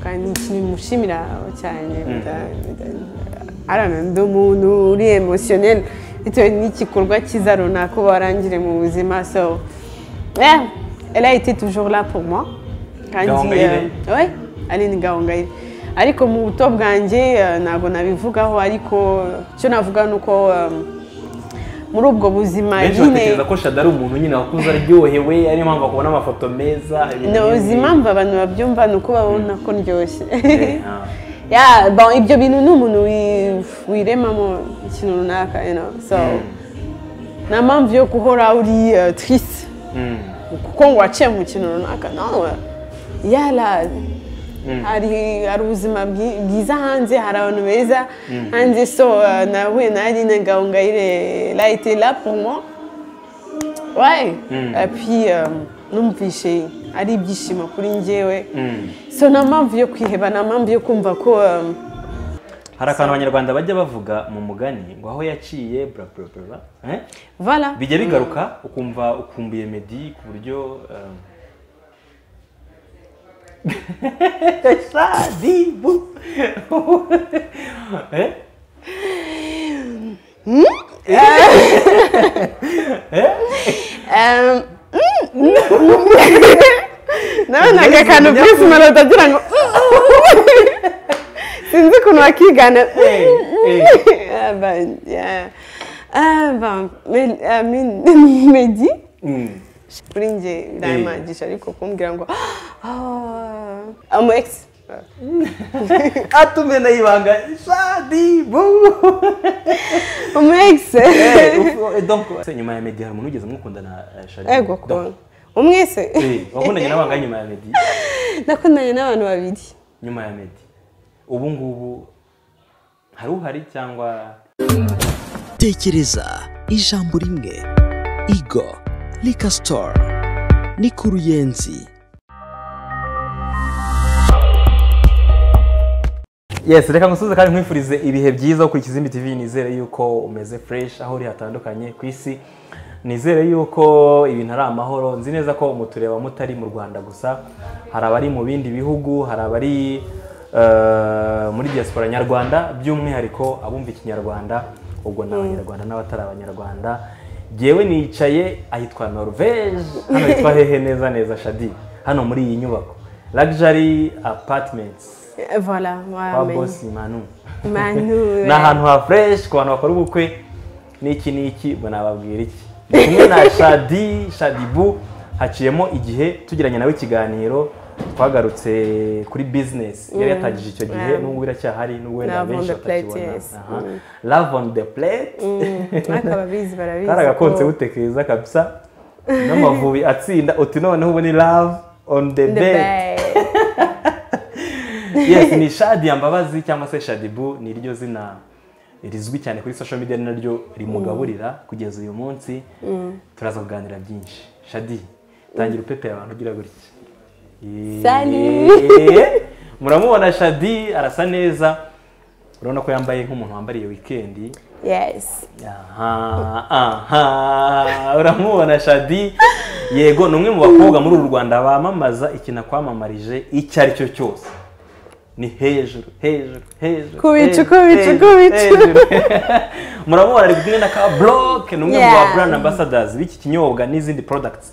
kandi ikintu mushimira cyane arana ndi umuntu uri emosiyoneri bitewe n'igikorwa cyiza runaka uba warangire mu buzima so eh, elle a été toujours là pour moi kandi Gahongayire. eh, ouais, aline gahongayire ariko mu buto bwanjye eh, ntabwo nabivugaho ariko icyo navuga ni uko eh, muri ubwo buzima benshi nyine batekereza ko shada ari umuntu nyine wakuze aryohewe ariyo mpamvu bakubona amafoto meza ibintu ntuzi nk'ibi. impamvu abantu babyumva ni uko babona ko ndyoshye Eh, ah. ya bon, ibyo bintu ni umuntu wi- wiremamo ikintu runaka you know? so nta mpamvu yo guhora uri uh, triste Mm, kuko ngo waciye mu kintu runaka no yala hari hari ubuzima bwi- bwiza hanze hari abantu beza hanze so uh, nahuye na aline gahongayire la été là pour moi ouais et puis euh, numvishe ari ibyishimo kuri njyewe mm. so nta mpamvu yo kwiheba nta mpamvu yo kumva ko um, hari akantu abanyarwanda bajya bavuga mu mugani ngo aho yaciye bla bla bla eh? voilà bijya bigaruka ukumva ukumbuye medi ku buryo um, Shadibu. Eh? Um, mm, mm, mm. nabonaga akantu kose manota agira ngo mm, mm. sinzi ukuntu bakigana Eh, eh. Ah, ben, yeah. Ah, ben, Mel- ah, Mel- medi Mm. kuri njye birayimangisha ariko kumbwira ngo ah, umu ex atume nayibanga shadibu umu ex Eh, uko- eh, donc, se, nyuma ya medi hari umuntu ugeze mukunda na eh, shadibu ego Donc, kubona umwese eh, wakundanye n'abangana nyuma ya medi nakundanye n'abantu babiri nyuma ya medi ubu ngubu hari uhari cyangwa tekereza ijambo rimwe igo rika sitoru ni ku ruyenzi yes reka ngusuze kandi nkwifurize ibihe byiza kuri kizimbi tv nizere yuko umeze fresh aho uri hatandukanye ku isi nizere yuko ibintu ari amahoro nzi neza ko mutureba mutari mu rwanda gusa hari abari mu bindi bihugu hari abari eh, muri diaspora nyarwanda by'umwihariko abumva ikinyarwanda ubwo ni abanyarwanda n'abatari abanyarwanda jyewe nicaye ahitwa norvege hano hitwa hehe neza neza shadi hano muri iyi nyubako luxury apartments Eh, voilà kwa wamenye bosi manu manu ni ahantu ha fureshi ku bantu bakora ubukwe n'iki n'iki ngo nababwira iki Ndi kumwe na shadi shadibu haciyemo igihe tugiranye nawe ikiganiro twagarutse kuri bizinesi yari yatangije icyo gihe Yeah. n'ubwo biracyahari n'ubwo wenda Love on the benshi plate, batakibona yes. Aha. love on the plate n'akababizi barabizi kari agakonse ko- butekereza kabisa n'amavubi atsinda uti noneho ubu ni love on the the bed bed. yes ni shadi ya mbabazi cyangwa se shadibu ni ryo zina rizwi cyane kuri social media ni naryo rimugaburira kugeza uyu munsi turaza kuganira byinshi shadi tangira upepera abantu ugira gutya Salut. Yeee. muramubona shadi arasa neza urabona ko yambaye nk'umuntu wambariye wikendi yes aha aha uramubona shadi yego ni umwe mu bakobwa muri uru rwanda bamamaza ikintu akwamamarije icyo ari cyo cyose ni hejuru hejuru hejuru Kubicu, hejuru, kubicu, hejuru, kubicu. hejuru. murabona ari kumwe na ka buroke ni umwe mu ba Yeah. brand ambassadors b'iki kinyobwa n'izindi products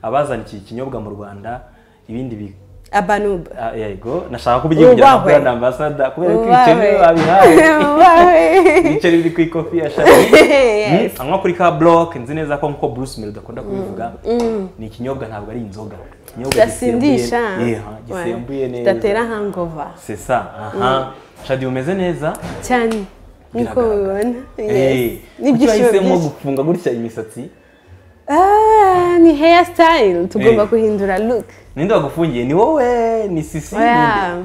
abazana iki kinyobwa mu rwanda ibindi bi abanuba ah, yego nashaka kubyigira nka Ubahwe. brand ambassador kubera ko Ubahwe. ibiceri babihaye Ubahwe. ibiceri biri ku ikofi ya shadi Yes. anywa kuri ka block nzi neza ko nkuko Bruce Melody akunda kubivuga ni ikinyobwa ntabwo ari inzoga ikinyobwa kirasindisha gisembuye- Yeha, gisembuye Ouais. neza kidatera hangover c'est ça aha shadi umeze neza cyane niko Biragaragara. bibona Eh, yes kuki n'ibyishimo wahisemo byinshi gufunga gutya imisatsi Ah, ni hair style tugomba Eh. guhindura look ninde wagufungiye ni wowe ni sisi ninde? oya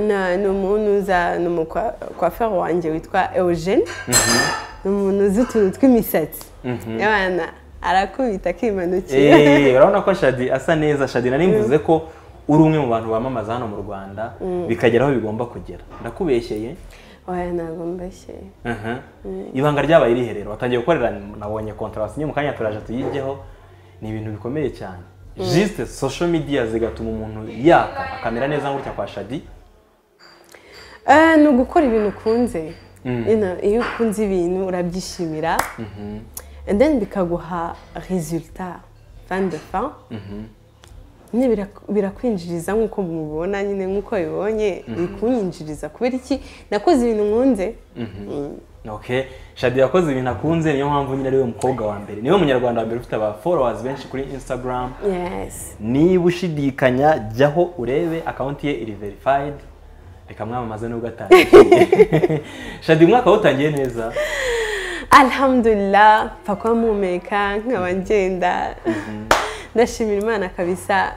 Na- ni umuntu uza ni umukwaferi wanjye witwa eugene ni umuntu uzi utuntu tw'imisatsi abana arakubita akimanukira Eh, urabona ko shadi asa neza shadi nari mvuze ko uri umwe mu bantu bamamaza hano mu rwanda bikagera aho bigomba kugera ndakubeshyeye oya ntabwo mbeshye Aha. ibanga ryabaye riherero watangiye gukorera nabonye kontra wasinye mu kanya turaje tuyijyeho ni ibintu bikomeye cyane jisite sosho midiya zigatuma umuntu yaka akamera neza gutya kwa shadi Eh, ni ugukora ibintu ukunze Ino, iyo ukunze ibintu urabyishimira and then bikaguha resultat fin de fin nyine birak- birakwinjiriza nk'uko mubibona nyine nk'uko bibonye bikunyinjiriza kubera iki nakoze ibintu nkunze Mm. Okay. Shadi yakoze ibintu akunze niyo mpamvu nyine ari we mukobwa wa mbere niwe munyarwanda wa mbere ufite aba followers benshi kuri Instagram yes niba ushidikanya jyaho urebe akawunti ye iri verified reka mwamamaze nubwo atangiye shadi umwaka wutangiye neza alhamdulillah pfa kuba mpumeka nkaba ngenda ndashimira imana kabisa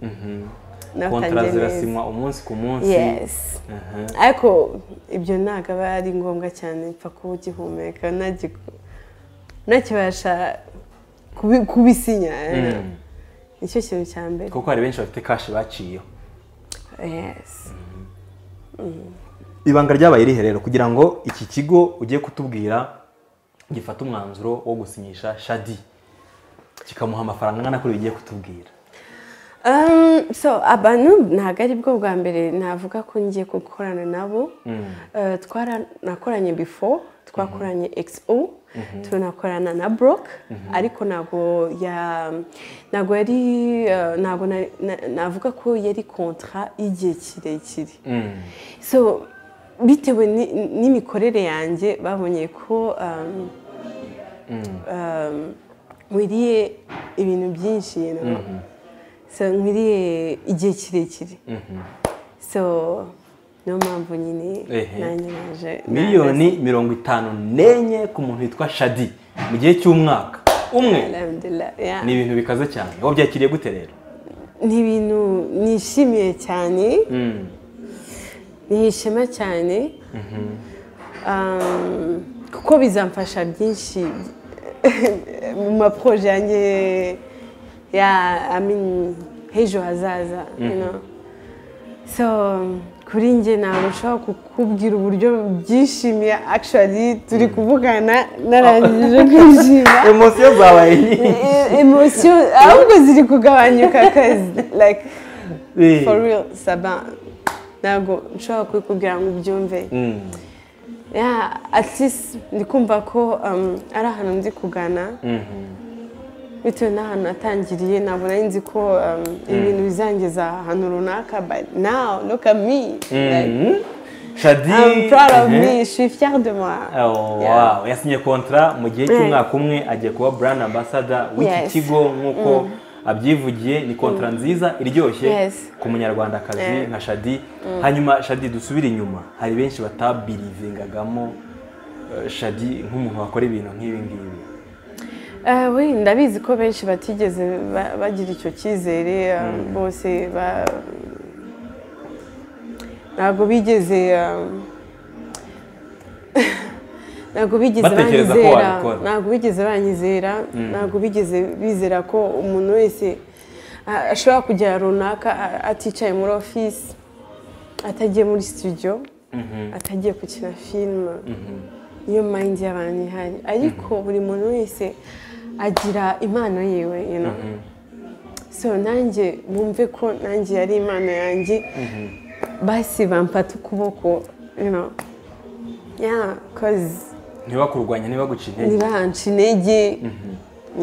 kontara natangiye neza zirasinywa umunsi ku munsi yes Aha. ariko ibyo ntabwo aba ari ngombwa cyane mpfa kuba ugihumeka ntagiku- ntakibasha kubi- kubisinya nicyo kintu cya mbere kuko hari benshi bafite kashi baciyeho yes ibanga ryabaye irihe rero kugira ngo iki kigo ugiye kutubwira gifate umwanzuro wo gusinyisha shadi kikamuha amafaranga angana kuri bigiye kutubwira Um, so abantu ntabwo ari bwo bwa mbere navuga ko ngiye gukorana nabo Eh, twara nakoranye before twakoranye XO tunakorana na Brock ariko ntabwo ya ntabwo yari eh, ntabwo na- na- navuga ko yari kontra y'igihe kirekire so bitewe ni- n'imikorere yanjye babonye ko um, um, nkwiriye ibintu byinshi you know? so nkwiriye igihe kirekire so niyo mpamvu nyine Ehe. nanjye naje miliyoni mirongo itanu n'enye ku muntu witwa shadi mu gihe cy'umwaka umwe Alhamdulillah, yeah. ni ibintu bikaze cyane wabyakiriye gute rero ni ibintu nishimiye cyane ni ishema cyane Um, kuko bizamfasha byinshi mu maporoje yanjye ya I mean, h'ejo hazaza you know. so kuri njye ntabwo nshobora kukubwira uburyo byishimiye actually turi kuvugana narangije kwishima emosiyo zabaye nyinshi emosiyo ahubwo ziri kugabanyuka akazi like for real saba ntabwo nshobora kubikubwira ngo ubyumve Mm. yeah, at least ndi kumva ko um, ari ahantu ndi kugana bitewe n'ahantu natangiriye ntabwo nari nzi ko um, ibintu bizangeza ahantu runaka but now look at me like, Mhm. shadi I'm proud of ehe. me, je suis fière de moi. Oh, Yeah. wow. yasinye kontara mu gihe cy'umwaka umwe agiye kuba brand ambassador w'iki Yes. kigo nk'uko abyivugiye ni kontara nziza iryoshye Yes. ku munyarwandakazi Yeah. nka shadi hanyuma shadi dusubire inyuma hari benshi batabirivingagamo eh, shadi nk'umuntu wakora ibintu nk'ibi ngibi Eh, oui, ndabizi ko benshi batigeze ba- bagira icyo cyizere um, bose ba- ntabwo bigeze um, ntabwo bigeze Batekereza ko banyizera wabikora. ntabwo bigeze banyizera ntabwo bigeze bizera ko umuntu wese a- ashobora kugera runaka a- aticaye muri ofisi atagiye muri studio atagiye gukina filime niyo mayindi y'abantu ihari ariko buri muntu wese agira impano yiwe you know? so nanjye bumve ko nanjye yari impano yanjye basi bamfata ukuboko you know? yeah, 'cause ntibakurwanya ntibaguca intege ntibanca intege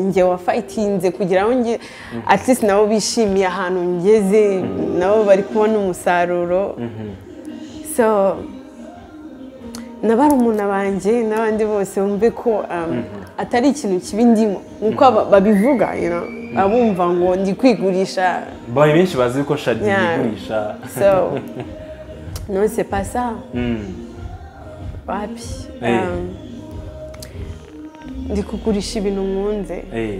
njye wafayitinze kugira ngo nge at least nabo bishimiye ahantu ngeze nabo bari kubona umusaruro so nabarumuna banjye n'abandi bose bumve ko um, atari ikintu kibi ndimo nk'uko aba- babivuga you know, abumva ngo ndi kwigurisha babaye benshi bazi ko shadi Yeah. yigurisha so non c'est pas ça wapi Eh. um, ndi kugurisha ibintu nkunze Eh,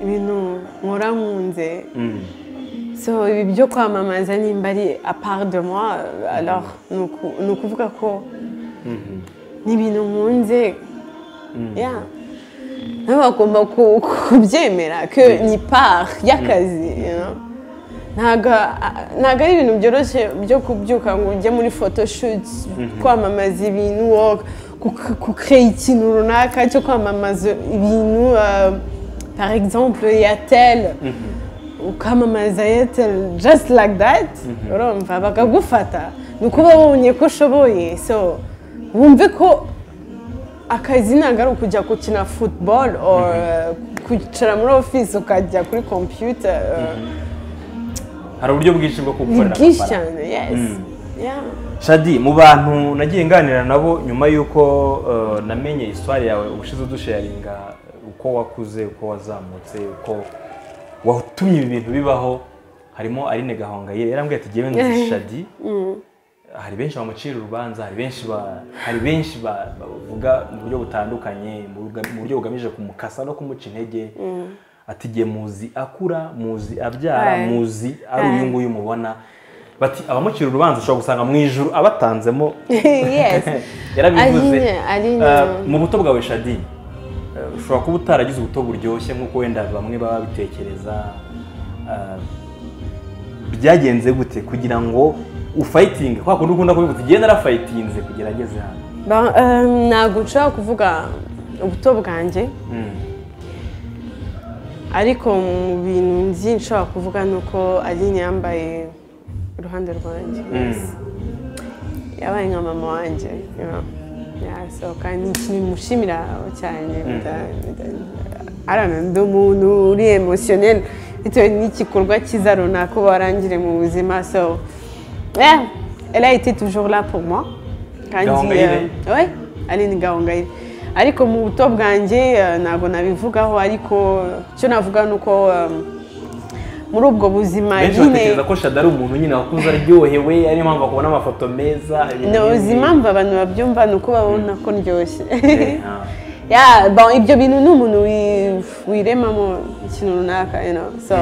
ibintu nkora nkunze mm. so ibi byo kwamamaza nimba ari apart de moi alors ni uku- ni ukuvuga ko ni ibintu nkunze Yeah. nabo bagomba ku- kubyemera ko ni part y'akazi you know. ntabwo ntabwo ari ibintu byoroshye byo kubyuka ngo ujye muri photoshoot kwamamaza ibintu wo ku- kukreye ikintu runaka cyo kwamamaza ibintu uh, par exemple ya tel ukamamaza eyateri jasiti laki dati urumva bakagufata ni uko uba wabonye ko ushoboye so wumve ko akazi ntabwo ari ukujya gukina futuboro kwicara muri ofisi ukajya kuri kompiyuta hari uburyo bwinshi bwo ni kugukorera bwinshi amafaranga cyane yesi Yeah. shadi mu bantu nagiye nganira nabo nyuma y'uko eh, namenye iswari yawe ubushize udusharinga uko wakuze uko wazamutse uko watumye ibi bintu bibaho harimo aline gahongayire yarambwiye ati jyewe nzi shadi hari benshi bamucira urubanza hari benshi ba hari benshi ba- bavuga mu buryo butandukanye mu buga- mu buryo bugamije kumukasa no kumuca intege ati jye muzi akura muzi abyara Aye. muzi ari Aye. uyu nguyu mubona bati abamucira urubanza ushobora gusanga mu ijuru abatanzemo yes. yarabivuze Aline, Aline. Eh, mu buto bwawe shadi eh, ushobora kuba utaragize ubuto buryoshye nk'uko wenda bamwe baba babitekereza Eh, byagenze gute kugira ngo ufayitinge kwa kundi ukunda kubivuga uti genda narafayitinze kugira ageze hano Ba- eh, ntabwo nshobora kuvuga ubuto bwanjye ariko mu bintu nzi nshobora kuvuga ni uko aline yambaye iruhande rwanjye yes. yabaye nka mama wanjye you know. Yeah, so, kandi ni ikintu mushimira cyane bita- bita- I don't know, ndi umuntu uri emotionel bitewe n'igikorwa cyiza runaka uba warangire mu buzima so yeah, elle a été toujours là pour moi kandi Gahongayire. eh, oui, Aline Gahongayire ariko mu buto bwanjye eh, ntabwo nabivugaho ariko icyo navuga ni uko eh, muri ubwo buzima benshi nyine batekereza ko shada ari umuntu nyine wakuze aryohewe ariyo mpamvu akubona amafoto meza ibintu nzi nk'ibi. impamvu abantu babyumva ni uko babona ko ndyoshye Eh, ah. Yeah, bon, ibyo bintu ni umuntu wi- wiremamo ikintu runaka you know. so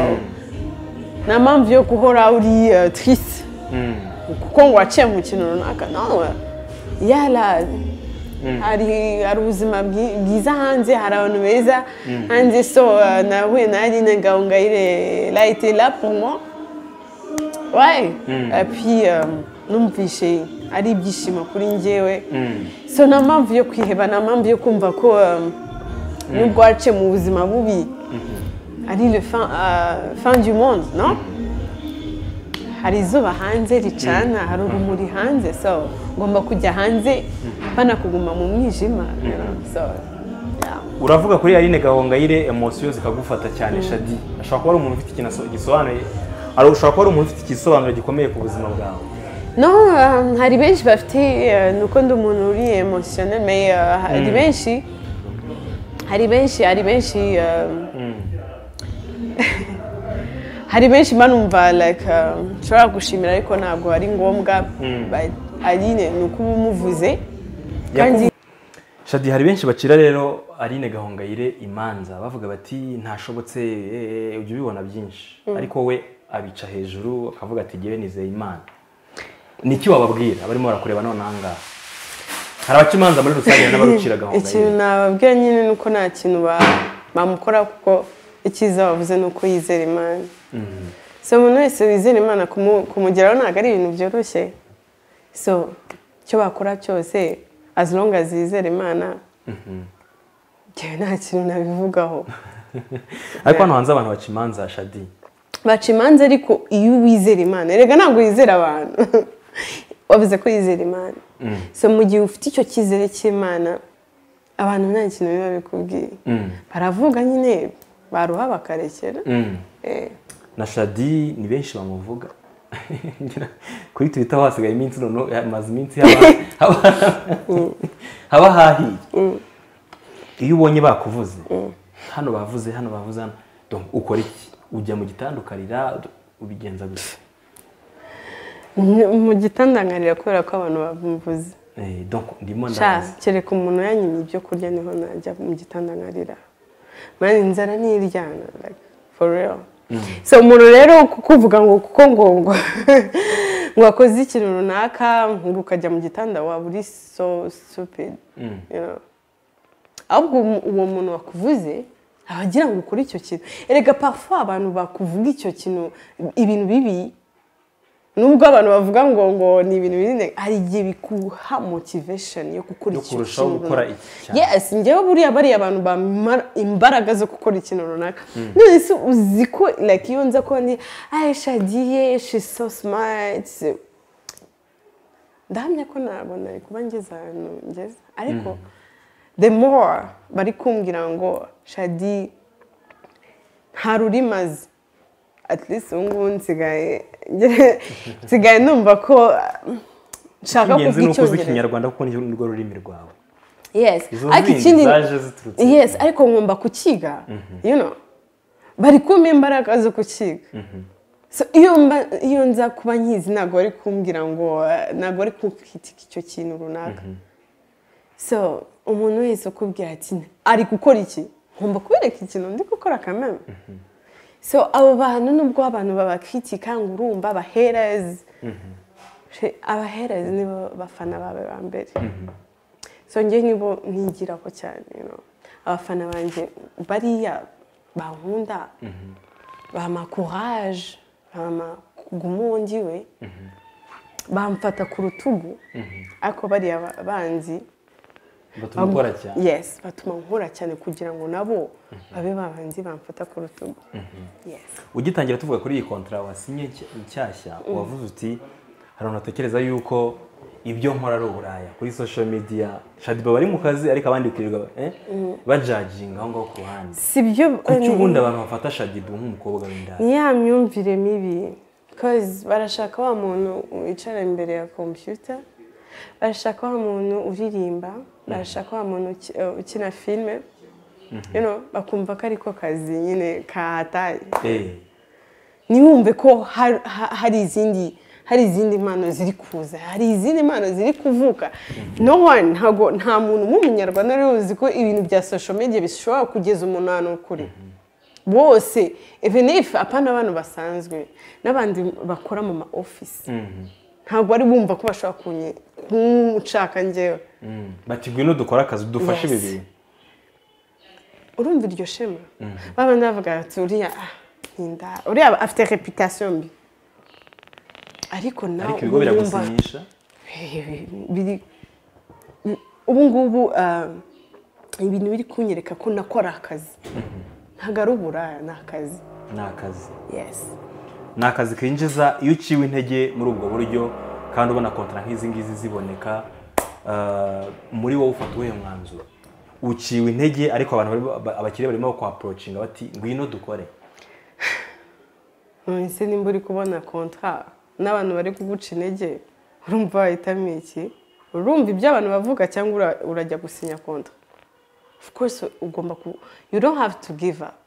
nta mpamvu yo guhora uri eh, triste Mm. kuko ngo waciye mu kintu runaka no yara hari hari ubuzima bwi- bwiza hanze hari abantu beza hanze so eh, nahuye na Aline Gahongayire layite la pour moi ouais et puis euh, numvishe ari ibyishimo kuri njyewe so nta mpamvu yo kwiheba nta mpamvu yo kumva ko eh, nubwo waciye mu buzima bubi ari le fin, euh, fin du monde no hari izuba hanze ricana hari urumuri hanze so ngomba kujya hanze bana kuguma mu mwijima you know, so yeah. uravuga kuri Aline Gahongayire emosiyo zikagufata cyane shadi ashobora kuba ari umuntu ufite ikintu aso- gisobanuye ari ushobora kuba ari umuntu ufite igisobanuro gikomeye ku buzima bwawe no um, hari benshi bafite uh, nuko ndi umuntu uri emotionel mais uh, hari benshi hari benshi hari benshi um, hari benshi banumva like um, nshobora gushimira ariko ntabwo ari ngombwa But Aline ni uko uba umuvuze kandi shadi hari benshi bacira rero Aline Gahongayire imanza bavuga bati ntashobotse eh, ujya ubibona byinshi ariko we abica hejuru akavuga ati ngewe nizeye imana ni iki wababwira abarimo barakureba none aha ngaha hari abaca imanza muri rusange n'abarucira ikintu Gahongayire nababwira nyine ni uko nta kintu ba- bamukora kuko icyiza bavuze ni uko yizera imana so umuntu wese wizera imana kumu- kumugeraho ntabwo ari ibintu byoroshye so icyo bakora cyose as long as yizera imana njyewe nta kintu nabivugaho ariko hano hanze abantu baca imanza shadi baca imanza ariko iyo wizera imana erega ntabwo yizera abantu wabuze ko yizera imana so mu gihe ufite icyo cyizere cy'imana abantu nta kintu biba bikubwiye baravuga nyine baruha bakarekera Eh, na shadi ni benshi bamuvuga Ngira- kuri twita hasigaye iminsi none hamaze iminsi haba- haba- haba hahiye iyo ubonye bakuvuze hano bavuze hano bavuze hano Donc, ukora iki ujya mu gitanda ukarira ubigenza gusa n- mu gitandangarira kubera ko abantu bamvuze Eh, donc ndimo sha ndabaza kereka umuntu yanyimye ibyo kurya niho najya mu gitandangarira mani inzara niryana like, for real so umuntu rero kukuvuga ngo kuko ngo ngo ngo akoze ikintu runaka ngo ukajya mu gitanda waba uri so stupid you know. ahubwo umu- uwo muntu wakuvuze aba agira ngo ukore icyo kintu erega parfois abantu bakuvuga icyo kintu ibintu bibi nubwo abantu bavuga ngo ngo ni ibintu binini hari igihe bikuha motivation yo gukora Yo ikintu kurushaho gukora iki cyane. yes njyewe buriya bariya abantu bamara imbaraga zo gukora ikintu runaka none se uzi ko like iyo nza ko ni ayi shagiye she is so smart ndahamya ko ntabwo nari kuba ngeze ahantu ngeze ariko the more bari kumbwira ngo shadi nta rurimazi at least ubu ngubu nsigaye nsigaye numva ko uh, nshaka ingenzi kuvuga ni uko uzi icyongereza ikinyarwanda kuko ni urwo rurimi rwawe yes izo ariko zindi ikindi zaje ziturutse yes ariko ngomba kukiga you know bari kumpa imbaraga zo kukiga so iyo mba iyo nza kuba nkizi ntabwo bari kumbwira ngo uh, ntabwo bari kukitika icyo kintu runaka so umuntu wese ukubwira ati ari gukora iki ngomba kubereka ikintu ndi gukora kameme so abo bantu nubwo abantu babakitika ngo urumva abaherezi She- abaherezi nibo bafana bawe ba mbere so njye nibo nigiraho cyane you know. abafana banjye bariya bankunda bampa courage bampa gumungiwe bamfata ku rutugu ariko bariya ba- banzi batuma ukora cyane yes batuma nkora cyane kugira ngo nabo babe babanzi bamfata ku rutugu yes ugitangira tuvuga kuri iyi kontara wasinye nshya- nshyashya wavuze uti hari abantu batekereza yuko ibyo nkora ari uburaya kuri social media shadiba bari mu kazi ariko abandi bikirirwa eh, bajaginga aho ngaho ku ruhande si byo kuki ubundi abantu bafata shadiba nk'umukobwa w'indaya ni ya myumvire mibi kozi barashaka wa muntu wicara imbere ya kompiyuta barashaka wa muntu uririmba barashaka wa muntu uki- eh, ukina filime You know, bakumva ko ariko kazi nyine kahataye Eh, ntiwumve ko har- ha- hari izindi hari izindi mpano ziri kuza hari izindi mpano ziri kuvuka no one ntago nta muntu w'umunyarwanda rero uzi ko ibintu bya social media bishobora kugeza umuntu ahantu kure bose even if apana abantu basanzwe n'abandi bakora mu ma office ntabwo bari bumva ko bashobora kunye- kunshaka njyewe mm. bati ngwino dukore akazi dufashe ibi Yes. bintu urumva iryo shema babana bavuga bati uriya ah, ni inda- uriya afite reputation mbi ariko nawe ariko ibigo uba wumva- biragusinyisha biri ubu ngubu ah, ibintu biri kunyereka ko nakora akazi ntabwo ari uburaya ni akazi ni akazi yesi ni akazi kinjiza iyo uciwe intege muri ubwo buryo kandi ubona kontara nk'izi ngizi ziboneka ah, muri wowe ufata uwuhe mwanzuro uciwe intege ariko abantu bari- abakiriya barimo bakwapurocinga bati ngwino dukore none se nimba uri kubona kontara n'abantu bari kuguca intege urumva wahitamo iki urumva ibyo abantu bavuga cyangwa ura- urajya gusinya kontara of course ugomba ku you don't have to give up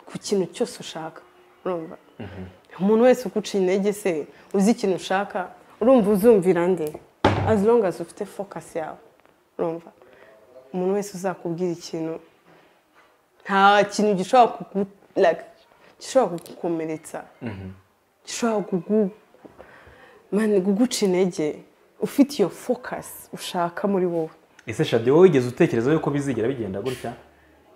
ku kintu cyose ushaka urumva umuntu wese uguca intege se uzi ikintu ushaka urumva uzumvira nde as long as ufite focus yawe urumva umuntu wese uzakubwira ikintu nta kintu gishobora kugu like, gishobora kugukomeretsa gishobora kugu man, kuguca intege ufite iyo focus ushaka muri wowe ese shadi wowe wigeze utekereza yuko bizigera bigenda gutya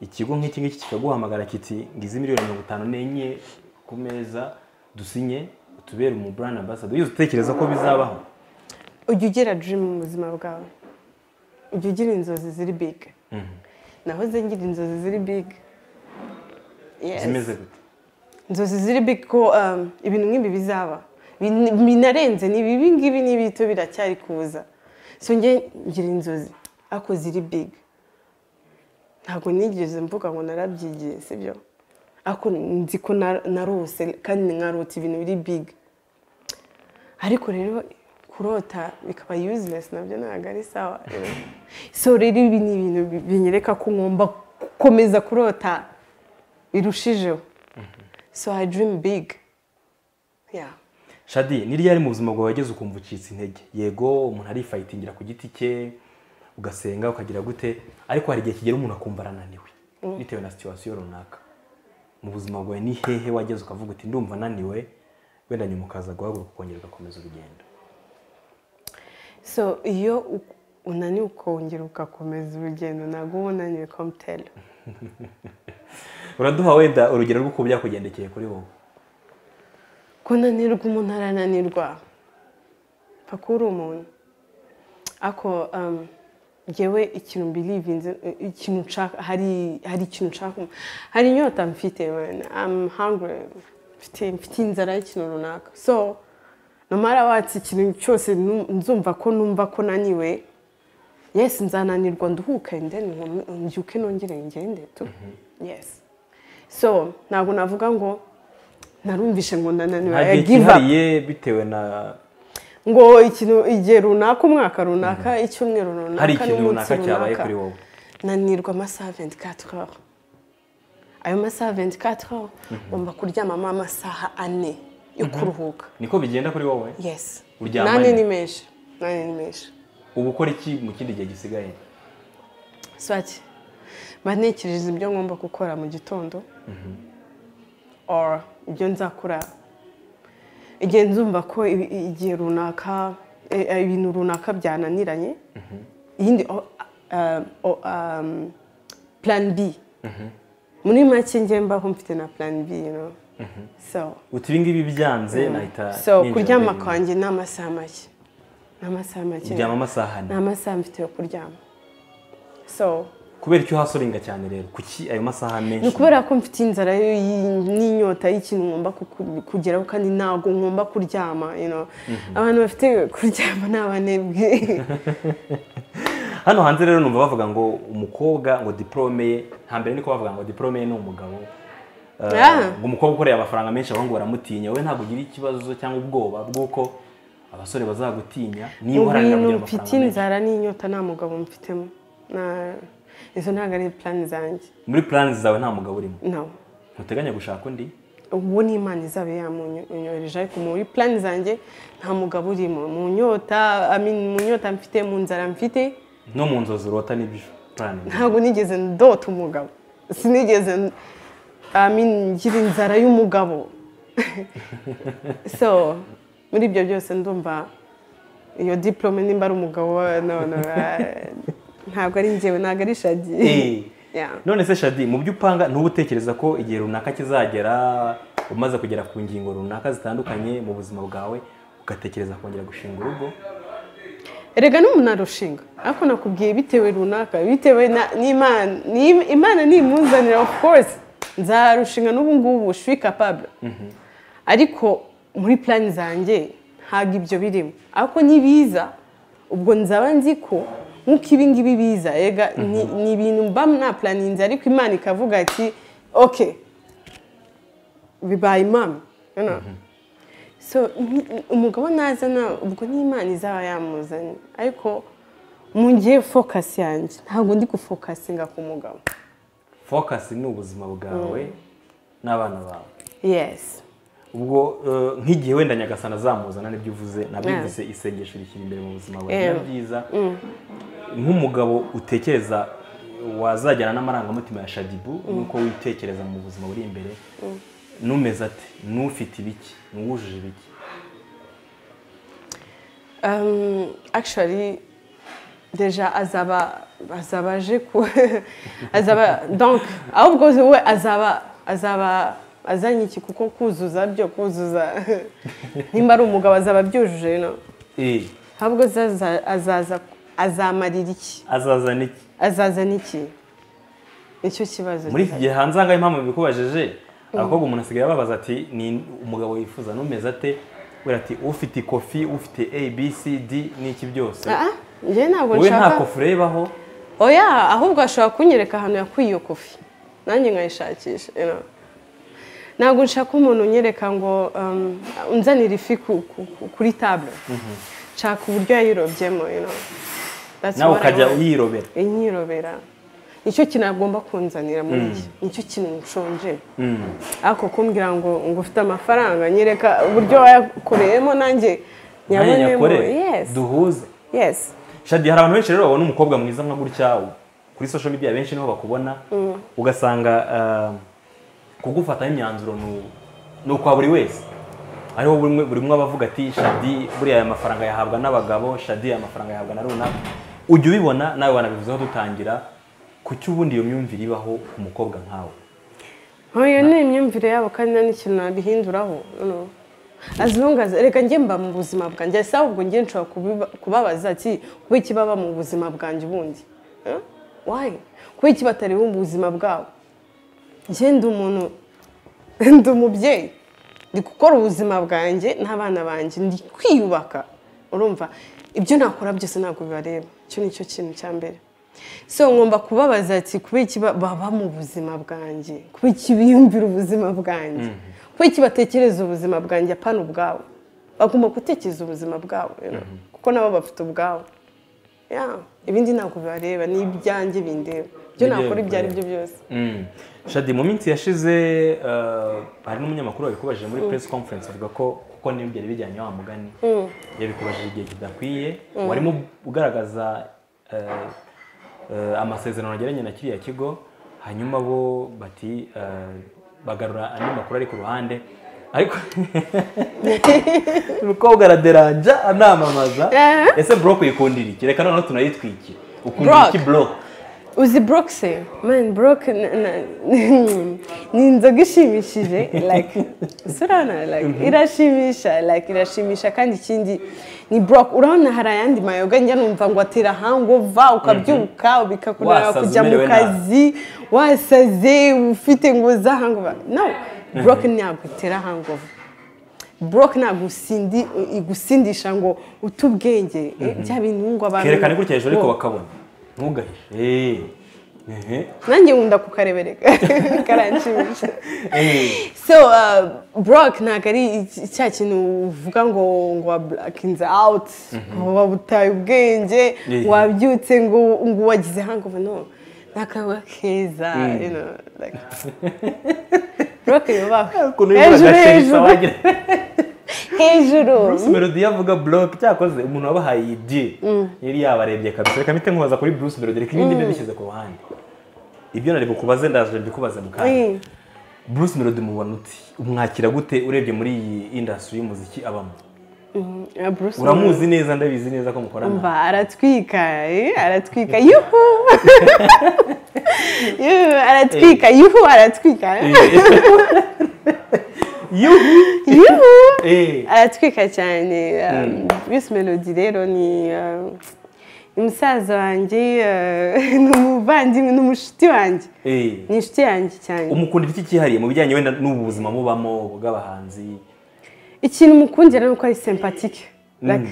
ikigo nk'iki ngiki kikaguhamagara kiti ngize miliyoni mirongo itanu n'enye ku meza dusinye utubere umu brand ambassador wigeze utekereza ko bizabaho ujya ugira dream mu buzima bwawe ujya ugira inzozi ziri big nahoze ngira inzozi ziri big Yes. zimeze gute inzozi ziri big ko um, ibintu nk'ibi bizaba Bin- binarenze ni bibi ngibi ni bito biracyari kuza so njye ngira inzozi ariko ziri big ntabwo nigeze mvuga ngo narabyigiye sibyo ariko nzi ko na- narose kandi nkarota ibintu biri big ariko rero kurota bikaba useless nabyo ntabwo ari sawa so rero ibi ni ibintu bi- binyereka ko ngomba gukomeza kurota birushijeho so i dream big yeah Shadi ni ryari mu buzima bwawe wageze ukumva ucitse intege yego umuntu arifayitingira ku giti cye ugasenga ukagira gute ariko hari igihe kigera umuntu akumva arananiwe bitewe na situwasiyo runaka mu buzima bwawe ni hehe wageze ukavuga uti ndumva ananiwe wenda nyuma ukaza guhaguruka ukongera ugakomeza urugendo so iyo u- unaniwe ukongera ugakomeza urugendo ntabwo uba unaniwe komutera uraduha wenda urugero rw'uko byakugendekeye kuri wowe ko nanirwa umuntu arananirwa pfa kuba uri umuntu ako um, ngewe ikintu mbirivinze ikintu nshaka hari hari ikintu nshaka hari inyota mfite wena am hungry mfite mfite inzara y'ikintu runaka so namara watse ikintu cyose nu- nzumva ko numva ko naniwe yes nzananirwa nduhuke then nkomye- mbyuke nongere ngende tu yes so ntabwo navuga ngo narumvishe ngo nananiwe nta I gihe give up cyihariye bitewe na ngo ikintu igihe runaka umwaka runaka icyumweru runaka hari ikintu n'umunsi runaka cyabaye kuri wowe nanirwa amasaha 24 heures ayo masaha 24 heures ngomba kuryamamo amasaha ane yo kuruhuka niko bigenda kuri wowe yes Uryama nane ane? ni menshi nane ni menshi uba ukora iki mu kindi gihe gisigaye swaki mba ntekereza ibyo ngomba gukora mu gitondo or ibyo nzakora igihe nzumva ko i- i- igihe runaka e- e, ibintu runaka byananiranye iyindi o- um, o- um, plan b muri make njye mbaho mfite na plan b you know? so uti ibi ngibi byanze nahita so ninjira kuryama muri- kwanjye ni amasaha make ni amasaha make uryama amasaha ane ni amasaha mfite yo kuryama so kubera icyo hasi urenga cyane rero kuki ayo masaha menshi ni ukubera ko mfite inzara y- y- n'inyota y'ikintu ngomba kuku- kugeraho kandi ntabwo ngomba kuryama you know. abantu bafite kuryama ni abanebwe hano hanze rero numva bavuga ngo umukobwa ngo diporome ye hambere niko bavuga ngo diporome ye ni umugabo Eh, Ah. ngo umukobwa ukoreye amafaranga menshi abahungu baramutinya wowe ntabwo ugira ikibazo cyangwa ubwoba bw'uko abasore bazagutinya niba mu uharanira bintu kugira mfite amafaranga menshi inzara n'inyota nta mugabo mfitemo Na- izo ntabwo ari plani zanjye muri plans zawe nta mugabo urimo no ntuteganya gushaka undi uwo ni imana izaba yamunyohereje ariko muri plani zanjye nta mugabo urimo mu nyota I mean, mu nyota mfite mu nzara mfite no mu nzozi urota n'ibyo plan ntabwo nigeze ndota umugabo sinigeze n- I mean, ngira inzara y'umugabo so muri ibyo byose ndumva iyo diplome nimba ari umugabo no, no, eh, ntabwo ari njyewe ntabwo ari shadi Eh. Yeah. none se shadi mu byo upanga ntuba utekereza ko igihe runaka kizagera umaze kugera ku ngingo runaka zitandukanye mu buzima bwawe ugatekereza kongera gushinga urugo erega n'umuntu arushinga ariko nakubwiye bitewe runaka bitewe na- n'imana Ni- imana nimuzanira of course nzarushinga n'ubu ngubu shwi capable ariko muri plani zanjye ntabwo ibyo birimo ariko nibiza ubwo nzaba nzi ko nk'uko ibi ngibi biza erega ni ni ibintu mba mwaplaninze ariko imana ikavuga ati ok bibaye impamo You know? so ni- umugabo nazana ubwo n'imana izaba yamuzanye ariko mu gihe fokasi yanjye ntabwo ndi gufokasinga ku mugabo focus ni ubuzima bwawe n'abana bawe yesi ubwo eh, nk'igihe wenda nyagasana azamuzana nibyo uvuze nabivuze isengesho rishyira imbere mu buzima bwawe Yeah. biba byiza nk'umugabo utekereza wazajyana n'amarangamutima ya shadibu nuko witekereza mu buzima buri imbere numeze ate n'ufite ibiki n'uwujuje ibiki Um, actually deja azaba azaba aje ku azaba donc ahubwo we azaba azaba azanye iki kuko kuzuza byo kuzuza nimba ari umugabo azaba abyujuje no Eh, ahubwo azaza- azaza azamarira iki azazana iki azazana iki nicyo kibazo muri iki gihe hanze ahangaha impamvu bikubajeje abakobwa umuntu asigaye ababaza ati ni umugabo wifuza n'umeze ate wera ati ufite ikofi ufite a b c d n'iki byose Ah, ah, njye ntabwo wowe nta nshaka kofi urebaho oya ahubwo ashobora kunyereka ahantu yakuye iyo kofi nanjye nkayishakisha you know. ntabwo nshaka umuntu unyereka ngo um, unzanira ifi ku- ku- ku- kuri tabure nshaka uburyo yayirobyemo you know. That's nawe what I ukajya want. uyirobera inyirobera nicyo kintu agomba kunzanira muri iki nicyo kintu nshonje ariko kumbwira ngo ngo ufite amafaranga nyereka uburyo wayakoreyemo nanjye nanjye nyabonemo nyakore yes duhuze yes shadi hari abantu benshi rero babona umukobwa mwiza nka gutya kuri social media benshi niho bakubona ugasanga ah, kugufataho imyanzuro ni- ni ukwa buri wese ariho buri umwe- buri umwe aba avuga ati shadi buriya aya mafaranga yahabwa n'abagabo shadi aya mafaranga yahabwa na runaka ujya ubibona nawe wanabivuzeho dutangira kuki ubundi iyo myumvire ibaho ku mukobwa nkawe nk'iyo ni imyumvire yabo kandi nta n'ikintu nabihinduraho you know. azungaza reka njye mba mu buzima bwanjye si ahubwo njye nshobora kubiba- kubabaza ati kuba iki baba mu buzima bwanjye ubundi Eh? wayi kuba iki batari mu buzima bwabo njye ndi umuntu ndi umubyeyi ndi gukora ubuzima bwanjye n'abana banjye ndi kwiyubaka urumva ibyo nakora byose ntabwo bibareba icyo ni cyo kintu cya mbere so ngomba kubabaza ati kuba iki ba- baba mu buzima bwanjye kuba iki biyumvira ubuzima bwanjye kuba iki batekereza ubuzima bwanjye apana ubwabo bagomba gutekereza ubuzima bwabo you know, kuko nabo bafite ubwabo Yeah, ibindi ntabwo bibareba ni ibyanjye bindeba ibyo Nibyo nakora ibyo ari byo bikureba. byose Mm. shadi mu minsi yashize eh, hari n'umunyamakuru wabikubaje muri press conference avuga ko kuko niyo byari bijyanye wa mugani yabikubajije igihe kidakwiye warimo ugaragaza eh, eh, amasezerano yagiranye na kiriya kigo hanyuma bo bati eh, bagarura andi makuru ari ku ruhande ariko umukobwa araderanja anamamaza Eh. ese block uyikundira iki reka noneho tunayitwikire ukundira Block. iki block uzi burokise mani buroke ni inzoga ishimishije like surana like irashimisha like irashimisha kandi ikindi ni buroke urabona hari ayandi mayoga njya numva ngo atera hangova ukabyuka bikakunanira Wasaze kujya mu umerewe nabi. kazi wasaze ufite ngo za hangova no buroke ntabwo itera hangova buroke ntabwo usindi- igusindisha ngo ute ubwenge eh, bya bintu ngo abantu kerekane gutya hejuru ariko Wo. bakabona ntugahishe nanjye nkunda kukarebereka karanshimisha so uh, brock ntabwo ari iki- cya kintu uvuga ngo ngo wablakinze out ngo wabutaye ubwenge Yeah. ngo wabyutse ngo ngo wagize hangover no ni akawa keza you know, like, brock yubaha hejuru hejuru hejuru bruce melody avuga block cyakoze umuntu wabahaye iyi deal yari yabarebye kabisa reka mpite nkubaza kuri bruce melody reka ibindi mbishyize ku ruhande ibyo nari bukubaze ndaje mbikubaze mu kanya Mm. bruce melody mubona uti umwakira gute urebye muri iyi industry y'umuziki abamo Yeah, Bruce uramuzi neza ndabizi neza ko mukorana mba aratwika eh, aratwika yuhu Yuhu, aratwika yuhu aratwika eh. yuhu yuhu Eh. aratwika cyane um, bruce melody rero ni um, ni musaza wanjye uh, ni umuvandimwe ni umushuti wanjye Eh. ni inshuti yanjye cyane umukundira iki cyihariye mu bijyanye wenda n'ubu buzima mubamo bw'abahanzi ikintu mukundira ni uko ari sempatike like,